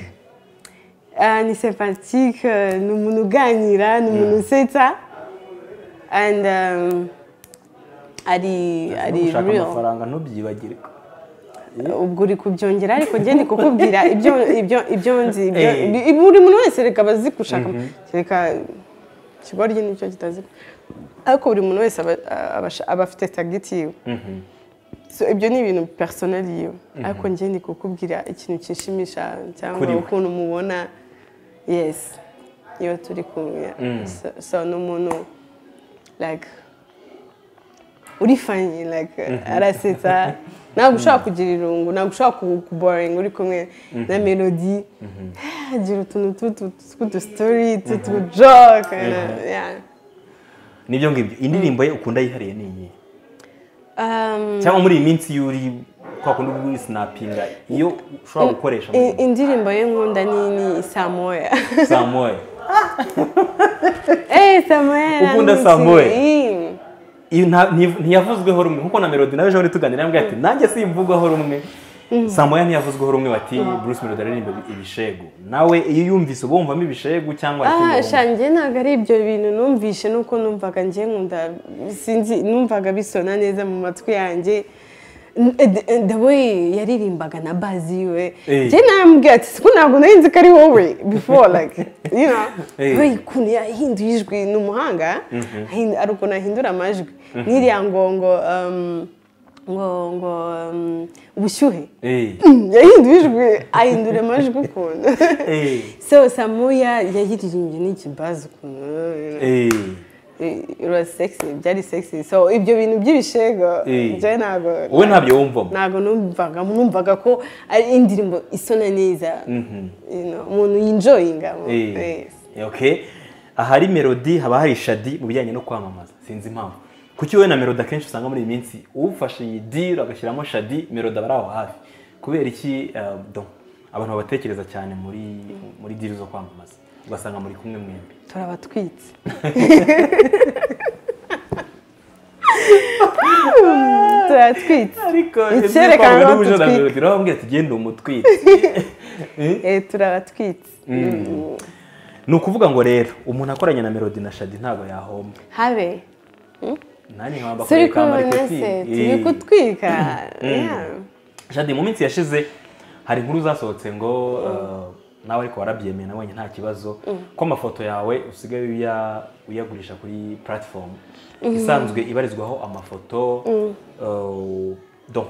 ah, ni sempatike eh, ni umuntu uganira ni umuntu usetsa and um, ari no ari gushaka real amafaranga ntubyibagire ubwo uri kubyongera ariko njye ndi kukubwira ibyo ibyo ibyo nzi ibyo- Eh. ibi- buri muntu wese reka abazi gushaka reka ikigoryi nicyo kitazi ariko buri muntu wese aba- aba- aba afite tageti yiwe So, ibyo ni ibintu personali yiwe ariko njye ndi kukubwira ikintu kishimisha cyangwa Kuri we. ukuntu mubona yes iyo turi kumwe so, so ni umuntu like uri fanye like arasetsa ntabwo ushobora kugira irungu ntabwo ushobora ku- kuboringa uri kumwe na melody agira utuntu tw'utu- tw'udusitori tw'utujoke yeah. nibyo ngibyo indirimbo ye ukunda yihariye ni iyihe Um, cyangwa muri iyi minsi iyo uri kwa kundi uba uri sinapinga iyo ushobora gukoresha mu i- indirimbo ye nkunda ni ni samoya saa moya Eh, Samuel. Ukunda Anisi. Samuel? Eh. Iyo nta- nti- ntiyavuzweho rumwe nkuko na melody nawe ejo tuganira yambwiye ati nanjye simvugwaho rumwe saa moya ntiyavuzweho rumwe bati bruce melody aririmba ibishegu nawe iyo uyumvise uba wumvamo ibishegu cyangwa Ah, ikindi wumva? shanjye ntabwo ari ibyo bintu numvishe nuko numvaga njye nkunda sinzi numvaga bisona neza mu matwi yanjye N- eh, the- eh, the way yaririmbaga na bazi yiwe Eh. njye nambwiye ati siko ntabwo nari nzi ko ari wowe before like you know Eh. we ukuntu yahinduye ijwi ni umuhanga ahin- ari ukuntu ahindura amajwi n'iriya ngo ngo um, ngo ngo um, ubushyuhe Eh, yahinduye ijwi ahindura amajwi ukuntu eh, so samuya yayiririmbye n'ikibazo ukuntu eh. it was sexy byari sexy so ibyo bintu by'ibishego Eh. byo ntabwo wowe ntabyo wumvamo ntabwo numvaga numvaga ko ari indirimbo isona neza You know, umuntu yinjoyinga Eh, okay. ahari melody haba hari shadi mu bijyanye no kwamamaza sinzi impamvu kuki wowe na melody akenshi usanga muri iyi minsi ufashe iyi deal agashyiramo shadi melody aba ari aho hafi kubera iki eh, do abantu babatekereza cyane muri muri diri zo kwamamaza ugasanga muri kumwe mwembi turabatwitse turatwitse ariko Icyerekana ko tutwi- birababwira ati genda umutwite Eh, turabatwitse ni ukuvuga ngo rero umuntu akoranye na melody na shadi ntabwo yahomba habe nanjye nkaba turi kumwe mbakoreye kamari kopi mwese turi kutwika Yeah. shadi mu minsi yashize hari inkuru zasohotse ngo eh, nawe ariko warabyemeye nabonye nta kibazo ko amafoto yawe usigaye uya- uyagurisha kuri platform isanzwe ibarizwaho amafoto eh, do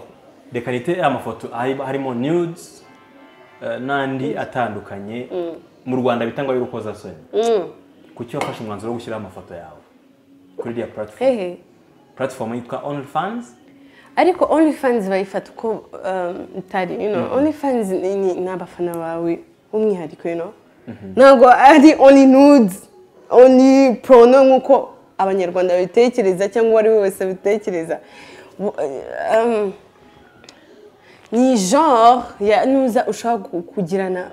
reka nite amafoto hari- harimo nudes eh, n'andi atandukanye mu rwanda bita ngo ay'urukozasoni Mm. kuki wafashe umwanzuro wo gushyiraho amafoto yawe kuri iriya platform hehe platform yitwa only fans ariko onlyfans bayifata uko um, itari you know onlyfans ni ni- ni abafana bawe umwihariko you know ntabwo ari only nudes only prono nk'uko abanyarwanda babitekereza cyangwa uwo ari we wese abitekereza Bu- um, ni genre ya nuza ushobora ku- kugirana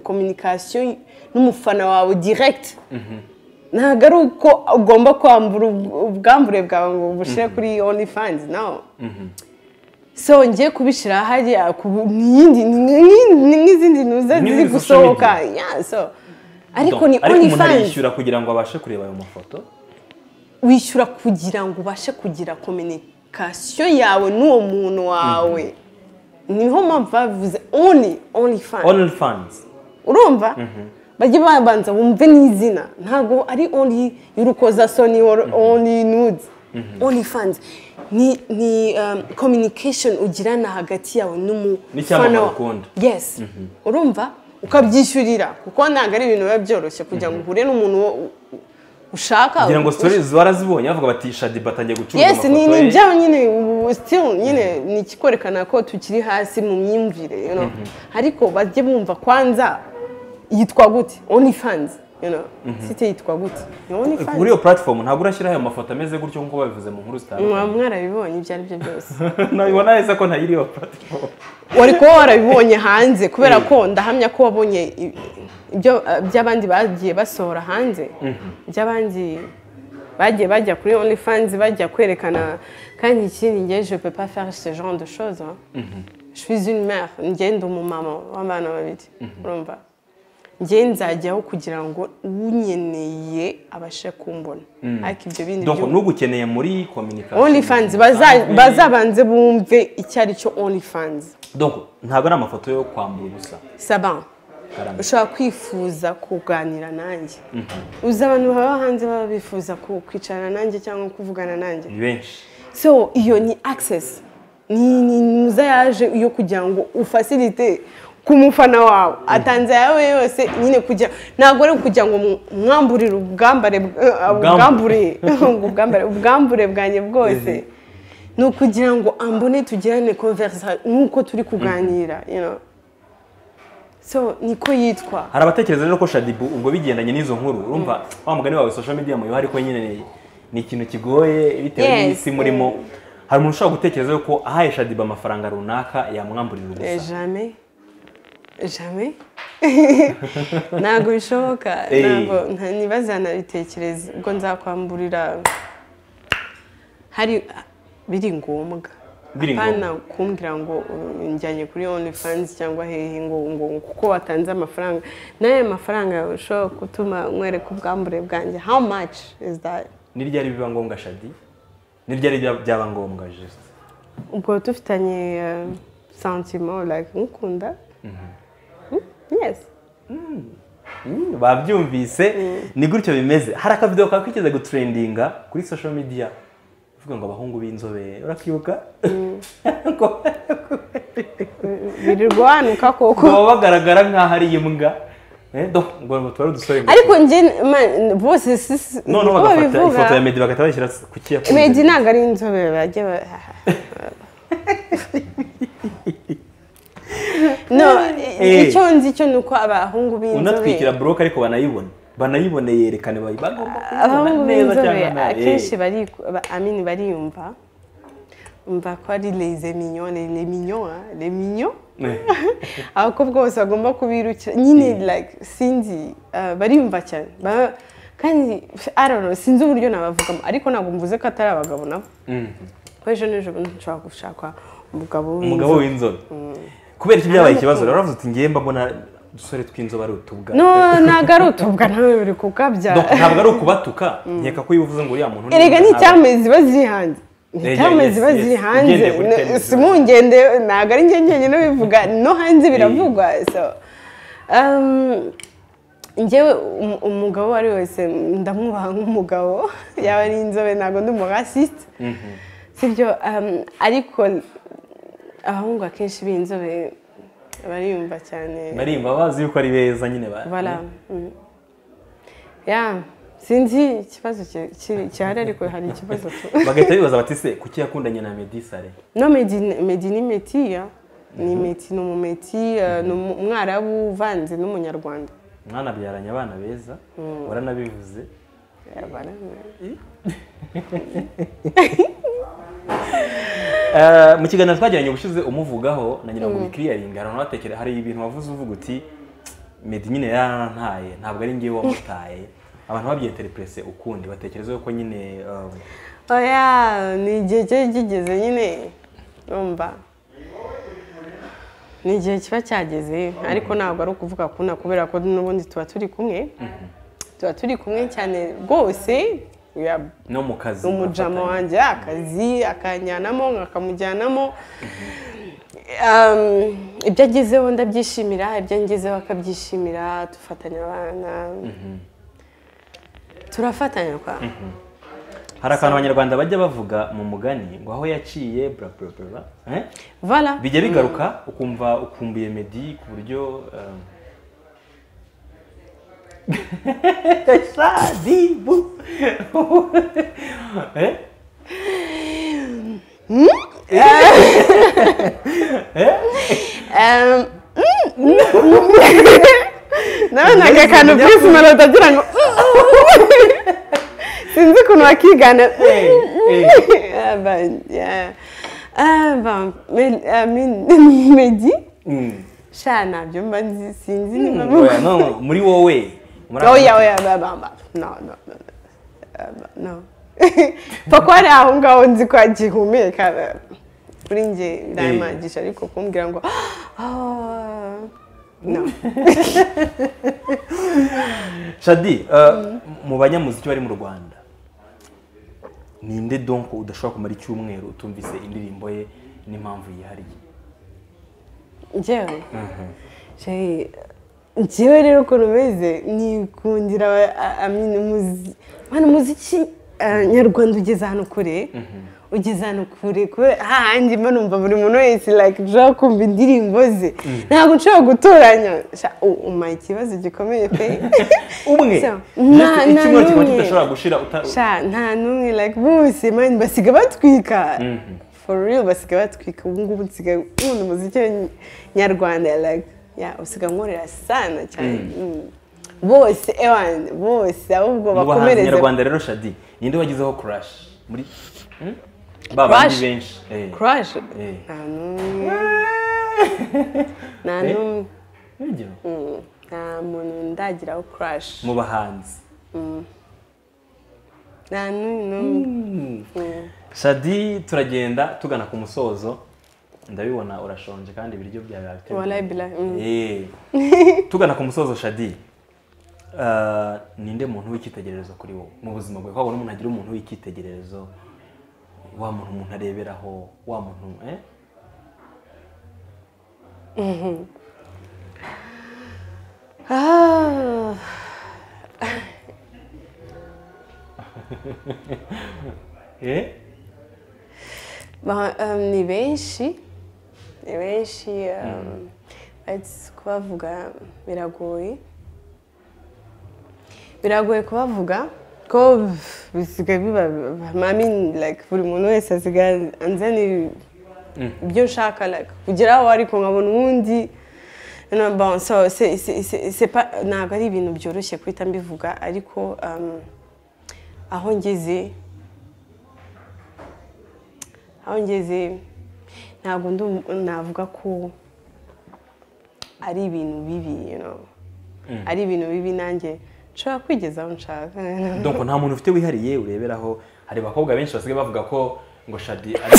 communication n'umufana wawe direct ntabwo ari uko ugomba kwambura ub- ubwambure bwawe ngo ubushyire kuri only fans nawe so ngiye kubishyira hariya ku n'iyindi nk'izindi ntuza N'ibindi ziri social gusohoka media. yeah, so ariko Donc, ni ariko only umuntu fans arishyura kugira ngo abashe kureba ayo mafoto wishyura kugira ngo ubashe kugira communication yawe n'uwo muntu wawe niho mpamvu bavuze only only fans only fans urumva bajye babanza wumve n'izina ntabwo ari only y'urukozasoni or only nudes only fans ni ni um, communication ugirana hagati yawe n'umufana N'icyamamare wa- ukunda. yes urumva ukabyishyurira kuko ntabwo ari ibintu biba byoroshye kugira ngo uhure n'umuntu wo- u- ushaka kugira ngo stories warazibonye bavuga bati shadi batangiye gucuruza yes ni amafoto ni ye." byawe nyine ubu still nyine ni ikikwerekana ko tukiri hasi mu myumvire you know ariko bajye bumva kwanza yitwa gute only fans you know site yitwa gute ni only kuri fans iyo platform ntabwo urashyiraho ayo mafoto ameze gutyo nk'uko babivuze mu nkuru Mwa- zitandukanye mwarabibonye ibyo ari byo byose nabibona neza ko ntayiri iyo platform wari kuba warabibonye hanze kubera ko ndahamya ko wabonye i- ibyo eh, by'abandi bagiye basohora hanze by'abandi bagiye bajya kuri only fans bajya kwerekana kandi ikindi ngewe je peux pas faire ce genre de choses hein. je suis une mère njye ndi umumama w'abana babiri urumva njye nzajyaho kugira ngo unyeneye abashe kumbona ariko ibyo bindi donc byose- n'ugukeneye muri communication only fans Kandi- bazabanze bumve icyo ari cyo only fans donc ntabwo ari amafoto yo kwambura ubusa saban Karame. ushobora kwifuza kuganira nanjye uzi abantu baba hanze baba bifuza ku- kwicarana nanjye cyangwa kuvugana nanjye ni benshi so iyo ni access ni ni muza yaje yo kugira ngo ufasilite ku mufana wawe atanze ayawe yose nyine kugira ntabwo ari ukugira ngo mu- mwamburire ubwambare bw- eh, ubwambure ubwambare ubwambure bwanjye bwose ni ukugira ngo ambone tugirane conversation nk'uko turi kuganira you know. so niko yitwa hari abatekereza rero ko shadibu ubwo bigendanye n'izo nkuru urumva wa mugani wawe social media muyoha ariko nyine ni- ni ikintu kigoye bitewe Yes. n'isi murimo hari umuntu ushobora gutekereza yuko ahaye shadibu amafaranga runaka yamwamburira Eh, ubusa jamais jamais ntabwo bishoboka Eh. ntabwo nta- ntibazanabitekereza ubwo nzakwamburira hari biri ngombwa Biri hapana kumbwira ngo uh, njyanye kuri only fans cyangwa hehe ngo ngo kuko watanze amafaranga n'aya mafaranga ushobora gutuma nkwereka ubwambure bwanjye how much is that ni ryari biba ngombwa shadi ni ryari bya- byaba ngombwa juste ubwo dufitanye uh, sentiment like nkukunda Mm, yes Mm, babyumvise ni gutyo bimeze hari akavidewo kakwigeze gutrendinga kuri social media uvuga ngo abahungu b'inzobere urakibuka Ko- birirwa wanuka koko baba bagaragara nk'aho ari imbwa Eh, do ngo ngo tuba ari udusore ngo- ariko njye man, bose sisi noneho uko bagafata babivuga, ifoto ya medi bagahita bayishyira ku kiyakunze Meddy ntabwo ari inzobere bajya ba- no Eh. icyo nzi cyo ni uko abahungu unatwikira b'inzobere buroke ariko banayibona banayibone yerekane bayi- bagomba kuyibona abahungu neza cyangwa b'inzobere nabi. akenshi bari amini bariyumva umva ko ari les mignons les les mignons hein, les mignons abakobwa bose bagomba kubirukira nyine like sinzi ah, bariyumva cyane Ba- kandi I don't know, sinzi uburyo nabavugamo ariko ntabwo mvuze ko atari abagabo nabo ko ejo n'ejo bundi nshobora gushaka umugabo umugabo w'inzobe. w'inzobe kubera iki byabaye ikibazo rero uravuze uti ngiye mbona udusore tw'inzobe ari utubwa no ntabwo ari utubwa nawe biri kukabya Donc, ntabwo ari ukubatuka nkeka ko iyo uvuze ngo uriya muntu erega inzobe ntabwo- n'icyamezi ziba ziri hanze yeah, n'icyamezi yes, ziba yes. ziri hanze Ugendeye kuri No, termes. si mungende ntabwo ari njye njyenyine bivuga no hanze biravugwa so um, njyewe um- umugabo uwo ari we wese ndamwubaha nk'umugabo yaba ari inzobe ntabwo ndi umurasisite sibyo um, ariko abahungu akenshi b'inzobe bariyumva cyane bariyumva bazi yuko ari beza nyine ba Voilà. Mm. Yeah. Sinzi ikibazo ki- ki- gihari ariko hari ikibazo tu. bagahita bibaza bati se kuki yakundanye na medisare No Medi Medi ni Meti ya. Ni Meti ni umumeti eh, ni umu- umwarabu uvanze n'umunyarwanda. mwana abyaranye abana beza waranabivuze Yeah, voilà. Eh, mu kiganiro twagiranye ubushize umuvugaho na nyina ngo bikiriyaringa aranabatekera hari ibintu wavuze uvuga uti medi nyine yarantaye ntabwo ari ngewe wamutaye abantu babyiyeterepurese ukundi batekereza yuko nyine eh, Oya ni igihe cyari kigeze nyine urumva ni igihe kiba cyageze ariko ntabwo ari ukuvuga kuna kubera ko n'ubundi tuba turi kumwe tuba turi kumwe cyane rwose we are no mu kazi umujama bafatanye. wanjye akazi akanjyanamo akamujyanamo Um, ibyo agezeho ndabyishimira ibyo ngezeho akabyishimira dufatanya abana turafatanya kwa hari akantu abanyarwanda bajya bavuga mu mugani ngo aho yaciye bla bla bla eh? vala bijya bigaruka ukumva ukumbuye medi ku buryo eh, Shadibu. Eh? nabonaga akantu purisi marota agira ngo sinzi ukuntu bakigana Eh, eh. Ah, ben, yeah. Ah, ben, Mel- ah, Mel- Medi Mm. sha ntabyo mba nzi sinzi niba Oya, no, muri wowe muri Oh yeah, aka- oh yeah, blah, blah, blah. No, no, no, no. Uh, no. Pako hari aho ngaho nzi ko agihumeka eh, kuri njye ndayimagisha ariko kumbwira ngo "Ah, no. shadi eh, mu banyamuziki bari mu rwanda ninde donko udashobora kumara icyumweru utumvise indirimbo ye n'impamvu yihariye njyewe Shey, njyewe rero ukuntu meze nikundira aba- a- amino muzi- mwana umuziki eh, nyarwanda ugeze ahantu kure ugeze ahantu kure kubera hahandi mba numva buri muntu wese like ushobora kumva indirimbo ze ntabwo nshobora gutoranya Sha- u- umpa ikibazo gikomeye pe umwe So, Just nta- nta icyumweru kimwe n'umwe. kidashobora gushira uta- sha nta n'umwe like bose mani basiga batwika for real basiga batwika ubu ngubu nsigaye nkunda umuziki wa ny- nyarwanda like ya usiga nkorera sana cyane Mm. bose ewan bose ahubwo mu bahanzi bakomereze nyarwanda rero shadi ninde wagizeho kurashi muri Hmm? ba bandi Crush? benshi eh. crush Eh. nta n'umwe nta n'umwe Urugero, Mm. nta muntu ndagiraho crush mu bahanzi nta n'umwe n'umwe Mm. shadi turagenda tugana ku musozo ndabibona urashonje kandi ibiryo byawe babiteguye. Wallahi billahi, mm. Eh. tugana ku musozo shadi Ah, ninde muntu w'icyitegererezo kuri wowe mu buzima bwawe ko wabona umuntu agira umuntu w'icyitegererezo wa muntu umuntu areberaho wa muntu eh? Ah. Eh? Ba- um, ni benshi ni benshi um, ati- kubavuga biragoye biragoye kubavuga ko bisigaye biba mami like buri muntu wese asigaye anzanira ibyo nshaka like kugera aho ariko nkabona uwundi No, bon, so, c'est- c'est- c'est- c'est pas- ntabwo ari ibintu byoroshye guhita mbivuga ariko um, aho ngeze aho ngeze ntabwo navuga ko ari ibintu bibi you know. ari ibintu bibi nanjye nshobora kwigezaho nshaka donc nta muntu ufite wihariye ureberaho hari abakobwa benshi basigaye bavuga ko ngo shadi ari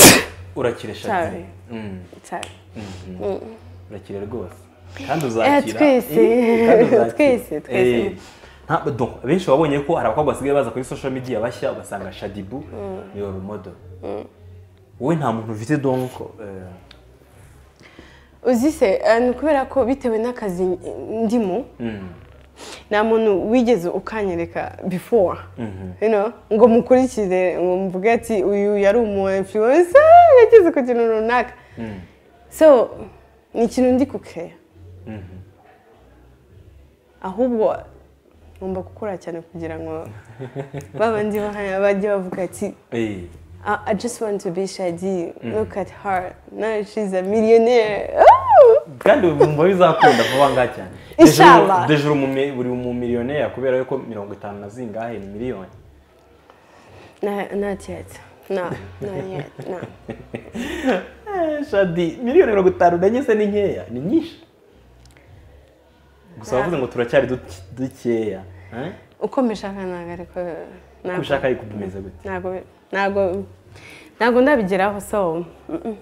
urakire shadi Cyane. Mm, cyane mm. urakire rwose kandi Eh, uzakira twese. Eh, kandi uzakira. Twese, twese. Eh, nta- donc, benshi babonye ko hari abakobwa basigaye baza kuri social media bashya ugasanga shadibu ni role model wowe nta muntu ufite donc eh, uzi se eh, ni kubera ko bitewe n'akazi ndimo mm, nta muntu wigeze ukanyereka before you know, ngo mukurikire ngo mvuge ati uyu yari umu influencer yageze ku kintu runaka mm, so ni ikintu ndi kukeya mhm. ahubwo ngomba gukora cyane kugira ngo babandi bahaya bajye bavuga ati Eh, I, I just want to be Shadi. Look at her. Now she's a millionaire. Oh! kandi mba bizakunda vuba ngaha cyane Inshallah. dejuru buri mu miliyoneri kubera yuko mirongo itanu na zingahe ni miliyoni No, not yet. No, not yet. No. Eh, shadi miliyoni mirongo itanu na enye se ni nkeya ni nyinshi gusa wavuze ngo turacyari duke- dukeya eh? Uko mbishaka ntabwo ariko uko ushaka ariko dukomeze gute ntabwo ntabwo ntabwo ndabigeraho so mm-mm.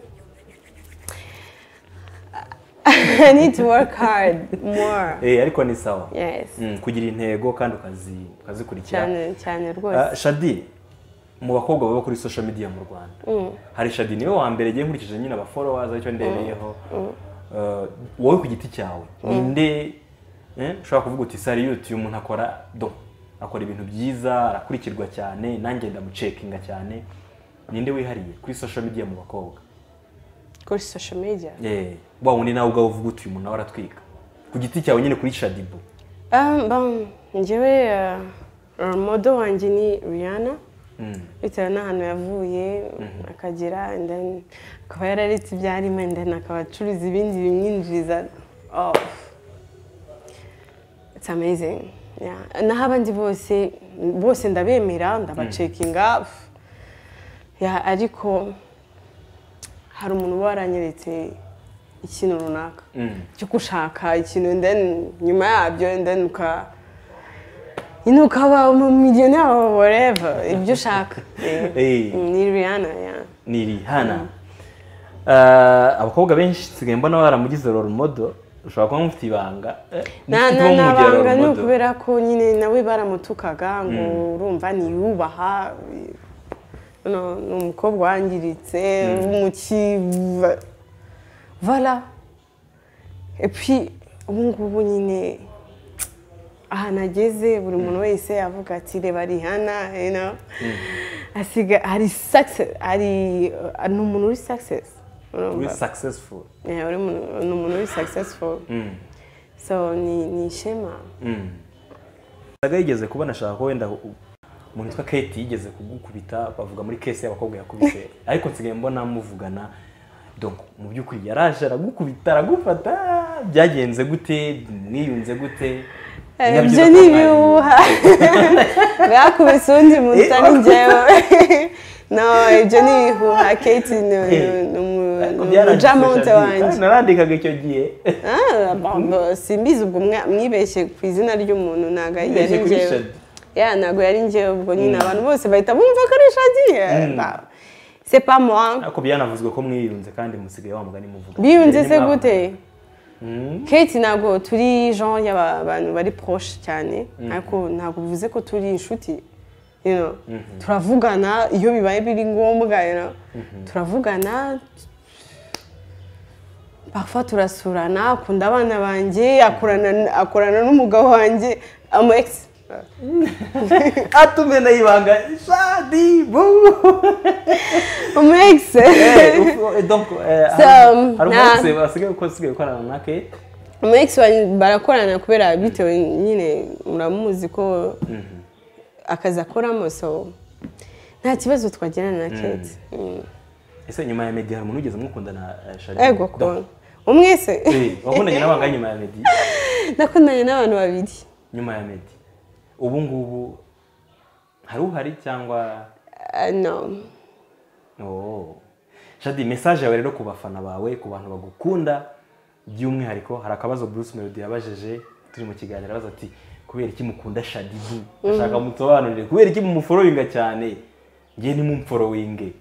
I need to work hard more. Eh, ariko ni sawa Yes. Mm, kugira intego kandi ukazi- ukazikurikira Cyane cyane Ah, rwose. shadi mu bakobwa baba kuri social media mu rwanda hari shadi niwe wa mbere ngiye nkurikije nyine abaforowazi aricyo ndereyeho Ah, wowe ku giti cyawe ninde eh, ushobora kuvuga uti sari yuti uyu muntu akora do akora ibintu byiza arakurikirwa cyane nanjye ndamucekinga cyane ninde wihariye kuri social media mu bakobwa Kuri social media. Eh, wa wundi nawe ubwawe uvuga uti uyu muntu nawe aratwika ku giti cyawe nyine kuri shadibu Um, bam, njyewe uh, modo wanjye ni Rihanna Mm. bitewe n'ahantu yavuye akagera and then akaba yararetse ibyarimo and then akaba acuruza ibindi bimwinjiriza oh. it's amazing yeah. naho abandi bose bose ndabemera ndabacekinga pff. yeah, ariko hari umuntu uba waranyeretse ikintu runaka Mm. cyo gushaka ikintu and then nyuma yabyo and then uka nyine ukaba umumiliyoneri wa whatever ibyo ushaka Eh. Eh, ni Rihanna ya ni rihana Ah, abakobwa benshi nsigaye mbona baramugize role model ushobora kuba mufite ibanga eh, Na- mufite na- uwo mumugira role nabanga ni model. ukubera ko nyine nawe baramutukaga ngo urumva ntiyubaha no, ni umukobwa wangiritse umuki vala epi ubu ngubu nyine ahantu ageze buri muntu wese avuga ati reba rihana you know. asiga hari success hari ni umuntu uri success uri urumva successful Yeah, uri mu- ni umuntu uri successful Mm. so ni ni ishema Mm. Saga yigeze kubona ashaka ko wenda u- umuntu witwa Kate yigeze kugukubita bavuga muri case y'abakobwa yakubise ariko nsigaye mbona muvugana donc mu by'ukuri yaraje aragukubita aragufata byagenze gute mwiyunze gute Eh, Nyabyo ibyo ni ibihuha bakubise uwundi muntu Eh, utari njyewe no ibyo ni ibihuha kate ni ni- ni umu- Ariko ni byaranditse umujamonte Shadi. wanjye Kandi narandikaga icyo gihe Ah, bombo, simbizi ubwo mwa- mwibeshye ku izina ry'umuntu ntabwo yari Mwibeshye kuri njyewe Shadi. ya ntabwo yari njyewe ubwo nyine abantu bose bahita bumva ko ari shadi se pa moi ariko byanavuzwe ko mwiyunze kandi musigaye wa mugani muvuga biyunze Mugiye se mwavugana. gute kate ntabwo turi genre y'abantu bari poroshe cyane ariko ntabwo bivuze ko turi inshuti you know. turavugana iyo bibaye biri ngombwa you know. turavugana parfois turasurana akunda abana banjye akorana akorana n'umugabo wanjye ama ex atume na ibanga shadi bu ama ex Eh, ufu- eh, donc eh, So, hari- hari nah. umunsi basigaye ko usigaye ukorana na Kate ama ex wanjye barakorana kubera bitewe nyine muramuzi ko akazi akoramo so nta kibazo twagirana na kate Mm. ese nyuma ya Meddy hari umuntu wigeze mukundana eh, shadi ego kubona umwe se Eh, wakundanye n'abanga nyuma ya Meddy nakundanye n'abantu babiri nyuma ya Meddy ubu ngubu hari uhari cyangwa Ah, no oh shadi mesaje yawe rero ku bafana bawe ku bantu bagukunda by'umwihariko hari akabazo Bruce Melody yabajeje turi mu kiganiro abaza ati kubera iki mukunda shadi bu ashaka mutobanurire kubera iki mumuforowinga cyane ngewe nimumforowinge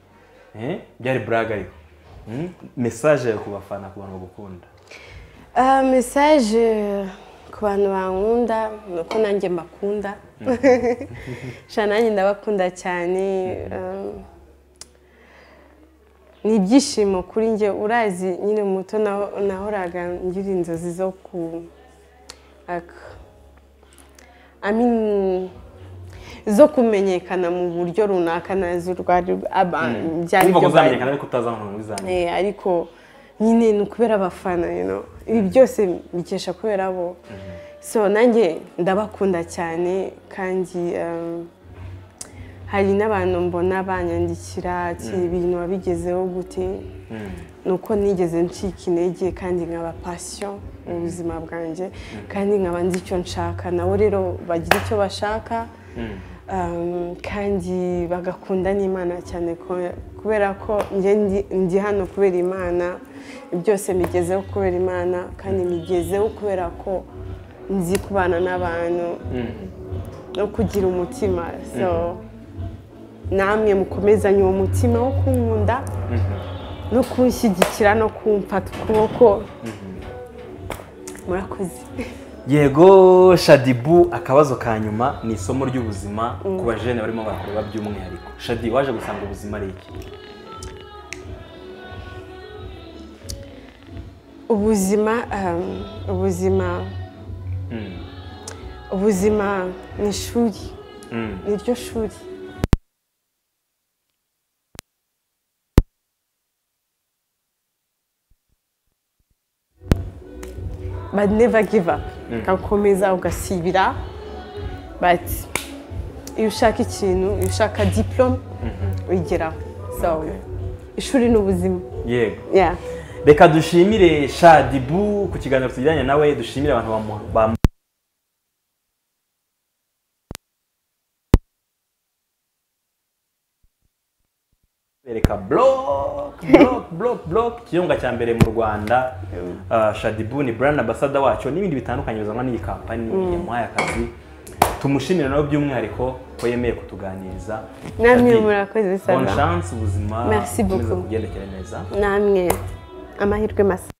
Eh, byari buraga ariko Mm, mesaje yawe ku bafana ku bantu bagukunda Ah, mesaje ku bantu bankunda ni uko nanjye mbakunda sha nanjye ndabakunda cyane um, ni ibyishimo kuri njye urazi nyine muto naho- nahoraga ngira inzozi zo ku aka I mean, zo kumenyekana mu buryo runaka nazo rwari aba- byari byo wumva ko bari- uzamenyekana ariko utazi ahantu bizamenyekana Eh, ariko nyine ni ukubera abafana you know. ibi byose mbikesha kubera bo so nanjye ndabakunda cyane kandi um, hari n'abantu mbona banyandikira ati ibintu wabigezeho gute ni uko nigeze ncika intege kandi nkaba pasiyo mu buzima bwanjye kandi nkaba nzi icyo nshaka nabo rero bagira icyo bashaka Um, kandi bagakunda n'imana cyane ko- kubera ko njye ndi- ndi hano kubera imana byose mbigezeho kubera imana kandi mbigezeho kubera ko nzi kubana n'abantu no kugira umutima so namwe mukomezanye uwo mutima wo kunkunda no kunshyigikira no kumfata ukuboko murakoze yego shadibu akabazo ka nyuma ni isomo ry'ubuzima ku bajene barimo barakureba by'umwihariko shadi waje gusanga ubuzima ari iki ubuzima um, ubuzima ubuzima ni ishuri ni ryo shuri but never give up ugakomeza ugasibira but iyo ushaka ikintu iyo ushaka diplome uyigeraho so ishuri ni ubuzima yego yeah. reka dushimire shadibu ku kiganiro tujyanye nawe dushimire abantu bamu- bamu- bereka block block block block ikirunga cya mbere mu rwanda Ah, shadibu ni brand ambassador wacu n'ibindi bitandukanye bizanwa n'iyi kampani yamuhaye akazi tumushimire nawe by'umwihariko ko yemeye kutuganiriza namwe Shadi, murakoze bonne sana chance ubuzima Merci bukomeze beaucoup. kugendekere neza namwe amahirwe masa